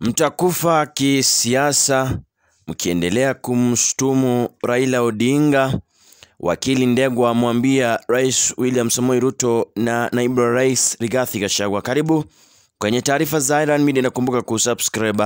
Mtakufa kisiasa mkiendelea kumshtumu Raila Odinga. Wakili Ndegwa amwambia Rais William Samoei Ruto na naibu wa rais Rigathi Gachagua. Karibu kwenye taarifa za Iran Media, nakumbuka kusubscribe.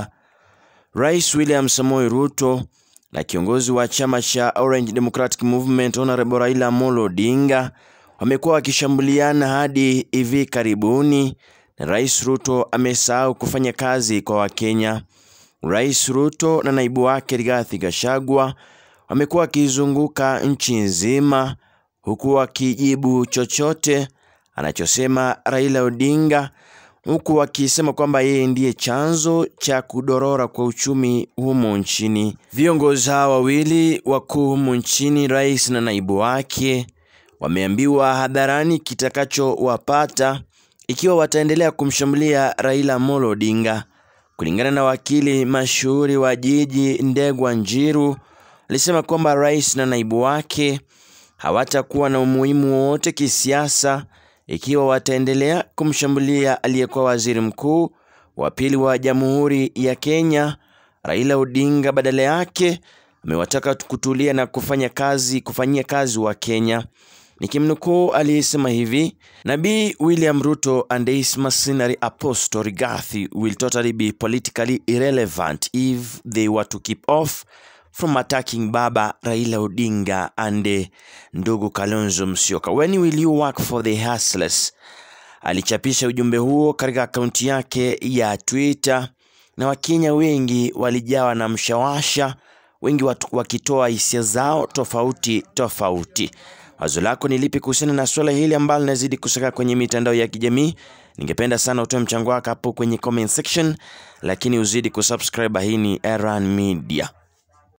Rais William Samoei Ruto na kiongozi wa chama cha Orange Democratic Movement Honorable Raila Amolo Odinga wamekuwa wakishambuliana hadi hivi karibuni, na Rais Ruto amesahau kufanya kazi kwa Wakenya. Rais Ruto na naibu wake Rigathi Gachagua wamekuwa wakizunguka nchi nzima huku wakijibu chochote anachosema Raila Odinga, huku wakisema kwamba yeye ndiye chanzo cha kudorora kwa uchumi humu nchini. Viongozi hawa wawili wakuu humu nchini, rais na naibu wake, wameambiwa hadharani kitakachowapata ikiwa wataendelea kumshambulia Raila Amolo Odinga. Kulingana na wakili mashuhuri wa jiji Ndegwa Njiru, alisema kwamba rais na naibu wake hawatakuwa na umuhimu wowote kisiasa ikiwa wataendelea kumshambulia aliyekuwa waziri mkuu wa pili wa Jamhuri ya Kenya Raila Odinga. Badala yake amewataka kutulia na kufanya kazi, kufanyia kazi wa Kenya. Nikimnukuu, aliyesema hivi: Nabii William Ruto and his mercenary apostle Rigathi will totally be politically irrelevant if they were to keep off from attacking Baba Raila Odinga and ndugu Kalonzo Musyoka. When will you work for the hustlers? Alichapisha ujumbe huo katika akaunti yake ya Twitter na Wakenya wengi walijawa na mshawasha, wengi watu wakitoa hisia zao tofauti tofauti. Wazo lako ni lipi kuhusiana na swala hili ambalo linazidi kusaka kwenye mitandao ya kijamii? Ningependa sana utoe mchango wako hapo kwenye comment section, lakini uzidi kusubscribe. Hii ni Erhan Media.